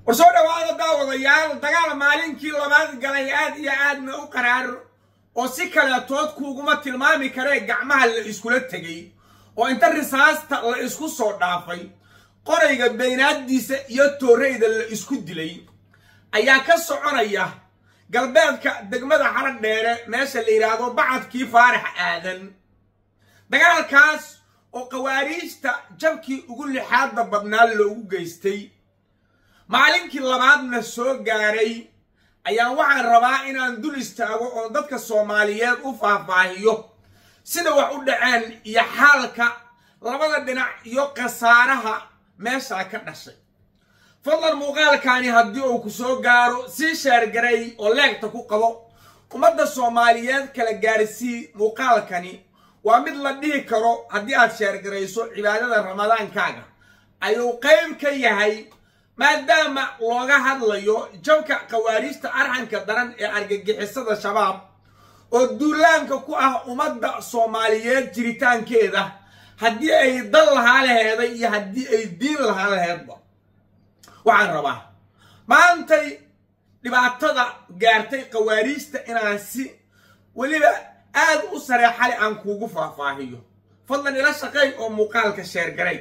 war soo dhawaada daawadayaal dagaal maalinkii labaad galay aad iyo aadna u qaraar oo si kaleetood kuuguma tilmaami karee gacmaha la iskula tegay oo inta risaasta la isku soo dhaafay qorayga beynaaddiisa iyo tooreyda la isku dilay ayaa ka soconaya galbeedka degmada xarag dheere meesha la yidhaahdo bacadkii faarax aadan dagaalkaas oo qawaariijta jabkii ugu lixaadda badnaa loogu geystay maalinkii labaadna soo gaaray ayaa waxaan rabaa inaan dul istaago oo dadka soomaaliyeed u faahfaahiyo sida wax u dhaceen iyo xaalka labada dhinac iyo khasaaraha meeshaa ka dhashay fadlan muuqaalkaani haddii uu ku soo gaaro sii sheergaray oo leegta ku qabo ummadda soomaaliyeed kala gaarsii muuqaalkani waa mid la dhihi karo haddii aad sheergarayso cibaadada ramadaankaaga ayuu qayb ka yahay maadaama looga hadlayo jabka khawaariijta arxanka daran ee argagixisada shabaab oo duulaanka ku ah ummadda soomaaliyeed jiritaankeeda haddii ay dal lahaa laheeday iyo haddii ay diin lahaa laheedba waxaan rabaa maantay dhibaatada gaartay khawaariijta inaan si weliba aad u sareexale aan kuugu faahfaahiyo fadlan ila shaqeey oo muuqaalka sheergaray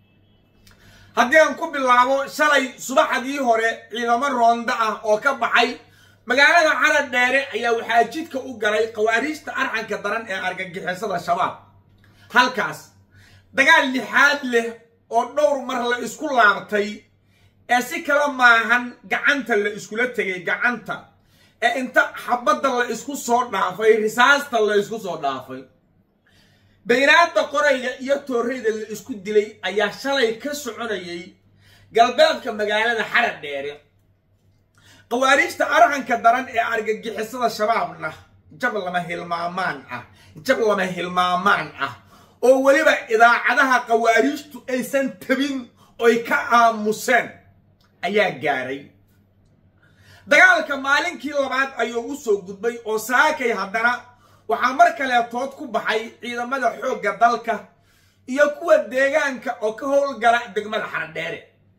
haddii aan ku bilaabo shalay subaxdii hore ciidamo roonda ah oo ka baxay magaalada carad dheere ayaa waxaa jidka u galay khawaariijta arxanka daran ee argagixisada shabaab halkaas dagaal lixaad leh oo dhowr mar la isku laabtay ee si kala maahan gacanta la iskula tegay gacanta ee inta xabadda la isku soo dhaafay risaasta la isku soo dhaafay baynaadda qorayga iyo tooreyda la isku dilay ayaa shalay ka soconayay galbeedka magaalada xarad dheere khawaariijta arxanka daran ee argagixisada shabaabna jab lama hilmaamaan ah jab lama hilmaamaan ah oo weliba idaacadaha khawaariijtu aysan tabin oy ka aamuseen ayaa gaaray dagaalka maalinkii labaad ayuu u soo gudbay oo saakay haddana waxaa mar kaleetood ku baxay ciidamada xoogga dalka iyo kuwa deegaanka oo ka howlgala degmada xaradheere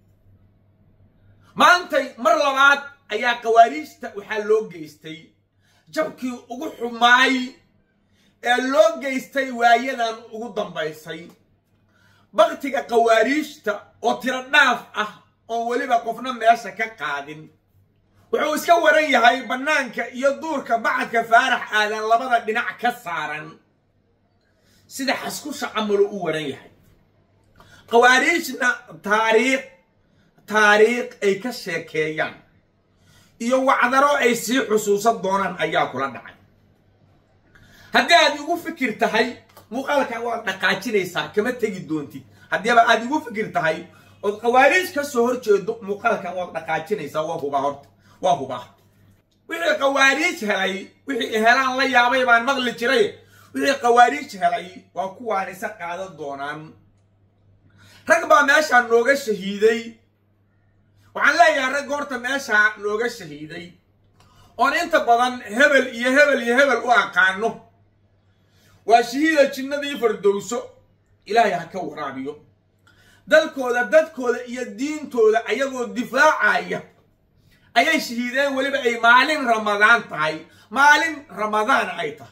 maantay mar labaad ayaa khawaariijta waxaa loo geystay jabkii ugu xumaay ee loo geystay waayadan ugu dambaysay baktiga khawaariijta oo tiro dhaaf ah oon weliba qofna meesha ka qaadin wuxuu iska waran yahay bannaanka iyo duurka bacadka faarax aadan labada dhinac ka saaran sida xaskusha camalu u waran yahay khawaariijna taariikh taariikh ay ka sheekeeyaan iyo wacdaro ay sii xusuusan doonaan ayaa kula dhacay haddii aad igu fikir tahay muuqaalka waad dhaqaajinaysaa kama tegi doontid haddiiba aad igu fikir tahay ood khawaariij ka soo hor jeedo muuqaalkan waad dhaqaajinaysaa waa hubaa horta waa hubaa wixii khawaariij helay wixii helaan la yaabay baan maqli jiray wixii khawaariij helay waa kuwaan isa qaadan doonaan rag baa meeshaa nooga shahiiday waxaan leeyahay rag horta meeshaa nooga shahiiday oon inta badan hebel iyo hebel iyo hebel u aqaano waa shahiida jinnadii fardowso ilaahay ha ka waraabiyo dalkooda dadkooda iyo diintooda ayagoo difaacaya ayay shahiideen weliba ay maalin ramadaan tahay maalin ramadaana ay tahay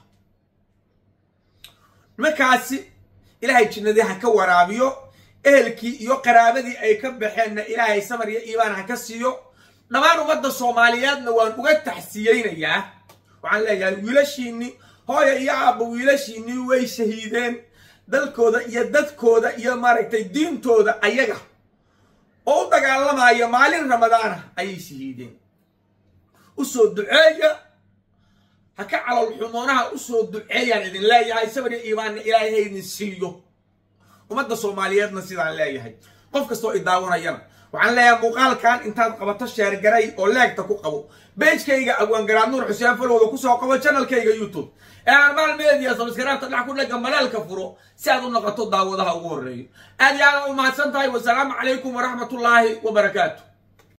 nimankaasi ilaahay jinnadii ha ka waraabiyo ehelkii iyo qaraabadii ay ka baxeenna ilaahay samar iyo iibaan ha ka siiyo dhammaan ummadda soomaaliyeedna waan uga taxsiyeynayaa waxaan leeyahay wiilashiinni hooya iyo aabba wiilashiinnii way shahiideen dalkooda iyo dadkooda iyo maaragtay diintooda ayaga oo u dagaalamaya maalin ramadaana ayay shahiideen u soo duceeya ha ka calol xumoonaha u soo duceeyaan idin leeyahay sabri iimaanna ilaahay ha idin siiyo ummadda soomaaliyeedna sidaan leeyahay qof kastoo i daawanayana waxaan leeyahay muuqaalkan intaad qabato sheergaray oo leegta ku qabo beejkayga abwaangaraad nuur xuseen falowda kusoo qabo janalkayga youtube ee armaal media sabskaraabta dhax ku dhega malaalka furo si aad u noqoto daawadaha ugu horreeyo aad iyo aada u mahadsan tahay wasalaamu calaykum waraxmatullaahi wabarakaatu